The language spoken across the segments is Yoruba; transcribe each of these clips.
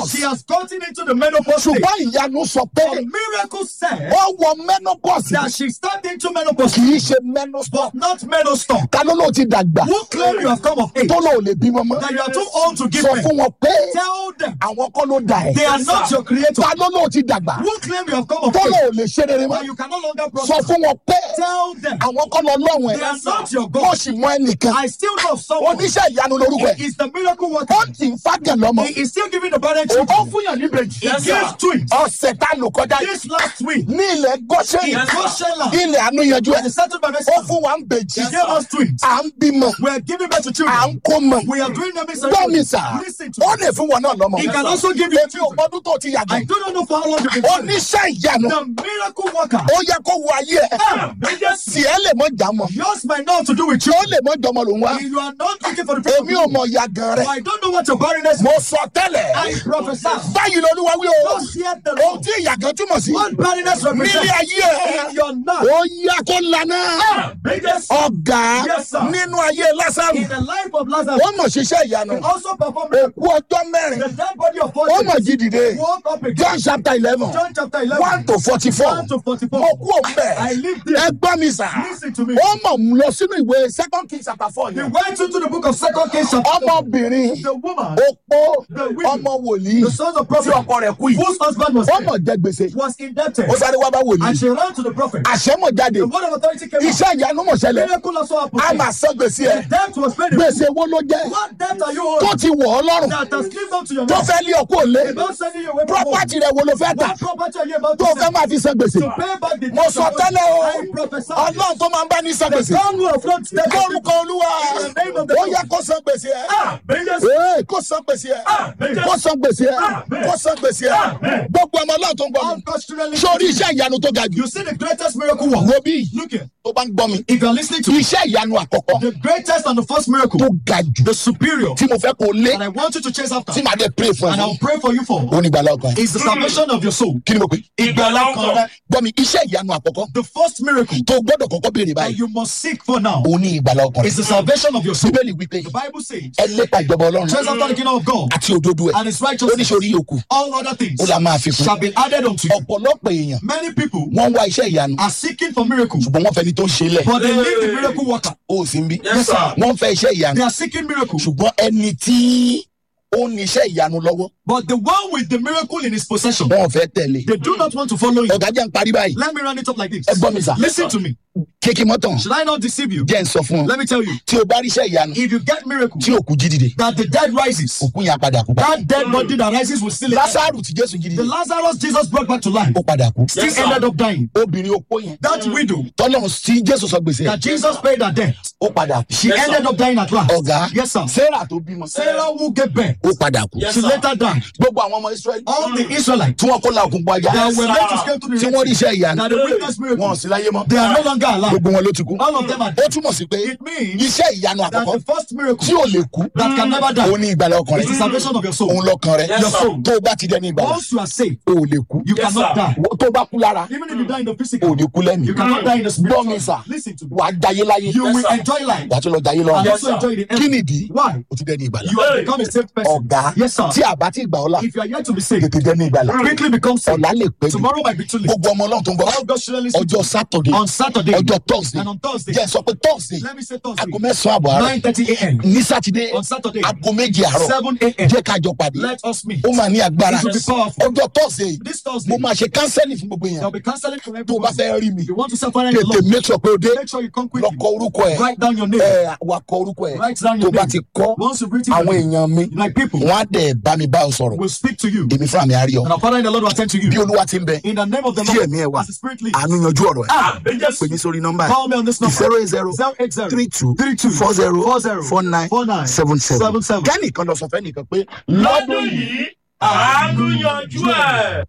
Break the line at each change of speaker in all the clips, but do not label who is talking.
menopause
She has gotten into the menopause stage.
ṣùgbọ́n ìyanu sọ pé
But miracle said
ó wọ menopause
that she stepped into menopause,
kì í ṣe menopause
but not menopause.
ta ló ló ti dàgbà
Who claim you have come of age?
tó lò lè bímọ mọ́
That you are too old to give
sọ
birth.
fún wọn pé
Tell them
àwọn kọ́ ló dà ẹ́
they are not your creator.
ta ló ló ti dàgbà
Who claim you have come of
tó
age?
lò lè ṣe rere mọ́
That you can no longer
sọ
prosper.
fún wọn pé
Tell them
àwọn kọ́ lọ lọ́wọ́
they are
ẹ̀
not your
ó
God.
sì mọ ẹnìkan
I still know of someone.
oníṣẹ́ ìyanu lorúkọ ẹ̀
He is the miracle worker.
ó ti ń fàgàn lọ́mọ
He is still giving the burden
ó
to
ó fún yàn ní bèjì
He gives twins.
ọ̀sẹ̀ tá a lò kọjá yìí
This last week,
ní ilẹ̀ gọ́ṣẹ́
in Goshen land,
ilẹ̀ àánú yanjú ẹ̀
as a settled by
ó
Mexico,
fún wa ń bèjì
he gave us twins.
à ń bímọ
We are giving birth to
à
children.
ń kó mọ
We are doing them in
gbọ́ mi
ceremony.
sà
Listen to
ó
me.
lè fún wọn náà lọ́mọ
He can also give you
èmi ò
children.
gbọ́dún tó ti yàgò
I do not know for how long you've been doing it.
oníṣẹ́ ìyanu
The miracle worker.
ó yẹ kó wo ayé ẹ̀
Ah,
tí ẹ lè mọ jà mọ́
Yours might not to do with you.
ó lè mọ jọmọ lòún wá
You are not looking for the
èmi ò
people.
mọ ìyá gan rẹ
I don't know what your barrenness
mo
is.
sọ tẹ́lẹ̀
I prophesy.
báyìí lolúwa wí o
Just hear the
ohun
Lord.
tí ìyá gan túmọ̀ sí
What barrenness
nílé
represents
ayé ẹ̀
in your life.
ó yá kó lana
Biggest
ọ̀gá
Yes, sir.
nínú ayé lásàrù
in the life of Lazarus.
ó mọ̀ ṣiṣẹ́ ìyanu
He also performed miracle.
òkú ọjọ́ mẹ́rin
The dead body of four
ó mọ̀
days
jí dìde
woke up again.
John chapter eleven
John chapter 11.
one to forty four
1 to 44.
mo kú òun
I
bẹ́ẹ̀
live there.
ẹ gbọ́ mi sà
Listen to me.
ó mọ̀ mú lọ sínú ìwé second king chapter four
He
yẹn
went into the book of Second Kings chapter 4.
ọmọbìnrin
The woman,
opó
The widow.
ọmọ wòlíì
the sons of
tí
prophet,
ọkọ rẹ̀ kú yìí
whose husband was
ó
dead,
mọ̀ jẹ gbèsè
was indebted.
ó sáré wá bá wòlíì
And she ran to the prophet.
àṣẹ mọ̀ jáde
The word of authority came out.
iṣẹ́ ìyanu mọ̀ ṣẹlẹ̀
Miracle also happened.
a máa san gbèsè ẹ̀
The debt was paid.
gbèsè wo ló jẹ́
What debt are you
tó
owing
ti wọ̀ ọ́ lọ́rùn
that has lived up to your
tó
name?
fẹ́ lé ọkọ òlé
About sending you away from home.
property rẹ̀ wo ló fẹ́ tà
What property are you about to
tó fẹ́
sell?
máa fi san gbèsè
To pay back the
mo
debt
sọ
of
tẹ́lẹ̀ o
I prophesy.
ọlọ́run tó máa ń bá ní san
The
gbèsè
God who affronts debt.
lórúkọ olúwa
In the name of the
ó
Lord.
yẹ kó san gbèsè ẹ̀
Ah, biggest
Ee, kó san gbèsè ẹ̀ kó san gbèsè ẹ̀ kó san gbèsè ẹ̀ gbogbo ọmọ ọlọ́run tó ń gbọ́ mi
unquestionably.
sórí iṣẹ́ ìyanu tó ga jù
You see the greatest miracle work.
wo bí
Look here.
tó bá ń gbọ́ mi
If you're listening to
iṣẹ́ ìyanu àkọ́kọ́
the greatest and the first miracle,
tó ga jù
the superior,
tí mo fẹ́ kó lé
and I want you to chase after,
tí màá dé pray fún
and
ẹ
I'll pray for you for,
ó ní ìgbàlá ọkàn
is the salvation of your soul.
kí ni mo pè
Ìgbàlá ọkàn rẹ.
gbọ́ mi iṣẹ́ ìyanu àkọ́kọ́
The first miracle
tó gbọ́dọ̀ kọ́kọ́ béèrè
that
báyìí
you must seek for now
ó ní ìgbàlá ọkàn
is the salvation of your soul.
bíbélì wípé
The Bible says,
ẹ lépa ìjọba ọlọ́run
chase after the kingdom of God
àti òdodo ẹ̀
and his
ó ní
righteousness.
sórí yòókù
All other things
ó la máa fi kún
shall be added unto you.
ọ̀pọ̀lọpọ̀ èèyàn
Many people
wọ́n ń wá iṣẹ́ ìyanu
are seeking for miracles,
ṣùgbọ́n wọ́n fẹ́ni tó ń ṣe lẹ̀
but they leave the miracle worker.
ó sì ń bí
Yes, sir.
wọ́n fẹ́ iṣẹ́ ìyanu
They are seeking miracles,
ṣùgbọ́n ẹni tí ó ní iṣẹ́ ìyanu lọ́wọ́
but the one with the miracle in his possession,
wọn ò fẹ́ tẹ̀lé
they do not want to follow him.
ọ̀gá jẹ́ ń parí báyìí
Let me run it up like this.
ẹ gbọ́ mi sà
Listen to me.
kéèkì mọ́tàn
Should I not deceive you?
jẹ́ ń sọ fún ọ
Let me tell you.
tí o bá rí iṣẹ́ ìyanu
If you get miracle
tí òkú jí dìde
that the dead rises,
òkú yẹn á padà kú padà.
that dead body that rises will still
lásàrù tí jésù jí
The
dìde
Lazarus Jesus brought back to life
ó padà kú
still ended up dying.
obìnrin opó yẹn
That widow
tọ́lọ́run tí jésù sọ gbèsè
that Jesus paid her debt,
ó padà kú
she ended up dying at last.
ọ̀gá
Yes, sir.
sarah tó bímọ
Sarah who gave birth,
ó padà kú
she later died.
gbogbo àwọn ọmọ israẹli
All the Israelites
tí wọ́n kó la òkun pọ̀ ajá
that were meant to escape to the
tí
Red
wọ́n rí
Sea,
iṣẹ́ ìyanu
that the witness
wọn ò
miracle,
sí láyé mọ́
they are no longer alive.
gbogbo wọn ló ti kú
All of them are
ó
dead.
túmọ̀ sí pé
It means
iṣẹ́ ìyanu
that
àkọ́kọ́
the first miracle
tí ò lè kú
that can never die
òun ní ìgbàlá ọkàn
is the
rẹ
salvation of your soul.
òun lọkàn rẹ
Yes, sir.
tó o bá ti dẹni ìgbàlá
Once you are saved,
o ò lè kú
you cannot die.
tó o bá kú lára
Even if you die in the
o ò
physical,
ní kú lẹ́mìí
you cannot die in the
gbọ́ mi
spiritual.
sà
Listen to me.
wàá jayé láyé
You will enjoy life
wàá tún lọ jayé
and
lọ́run
also enjoy the
kí
end.
nìdí
Why?
o ti dẹni ìgbàlá
You have become a saved person.
ọ̀gá
Yes, sir.
tí a bá ti gbà ọ́ la
If you are yet to be saved,
tètè dẹni ìgbàlá
quickly become saved.
ọ̀la lè pẹ́ jù
Tomorrow might be too late.
gbogbo ọmọ ọlọ́run tó ń bọ̀
All God's children listen
ọjọ́ sátọ̀dé
on Saturday
ọjọ́ tọ́sídẹ̀ẹ́
and on Thursday.
jẹ́ sọ pé tọ́sídẹ̀ẹ́
Let me say Thursday.
aago mẹ́sàn-án àbọ̀ àárọ̀
9:30 a.m.
ní sátidé
On Saturday,
aago méje àárọ̀
7 a.m.
jẹ́ ká jọ pàdé
Let us meet.
ó máa ní agbára
It will be powerful.
ọjọ́ tọ́sídẹ̀ẹ́
This
mo
Thursday,
máa ṣe kánsẹ́lì fún gbogbo
there
èèyàn
will be counseling for
tó o bá
everyone.
fẹ́ rí mi
If you want to separate the
tètè
Lord,
make sure pé o dé
make sure you come
lọ
quickly.
kọ orúkọ ẹ
Write down your name.
ẹ wà kọ orúkọ ẹ
Write down
tó
your
bá
name.
ti kọ
Once you've written
àwọn
your name,
èèyàn mi
like people
wọn á dẹ̀ bá mi bá ọ sọ̀rọ̀
will speak to you.
èmi fúnra mi á rí ọ
And our Father in the Lord will attend to you.
bí olúwa ti ń bẹ
In the name of the
tí
Lord,
ẹ̀mí ẹ wà
as the Spirit leads.
àánú yanjú ọ̀rọ̀ ẹ
Ah,
pè mí sórí nọ́mbà
Call me on this number.
zero eight zero
080
three two
32
four zero
40
four nine
49
seven seven
77.
kẹ́nìkan lọ sọ fẹ́nìkan pé
lọ́dún yìí àánú yanjú ẹ̀.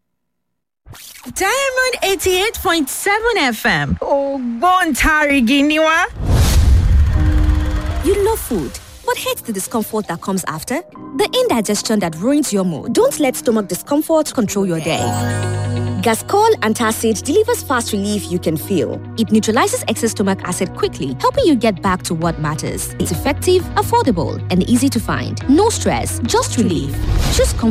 Diamond 88.7 FM. Ògbóǹtarìgì ni wá.
You love food, but hate the discomfort that comes after? The indigestion that ruins your mood. Don't let stomach discomfort control your day. Gascol Antacid delivers fast relief you can feel. It neutralizes excess stomach acid quickly, helping you get back to what matters. It's effective, affordable, and easy to find. No stress, just relief. Choose comfort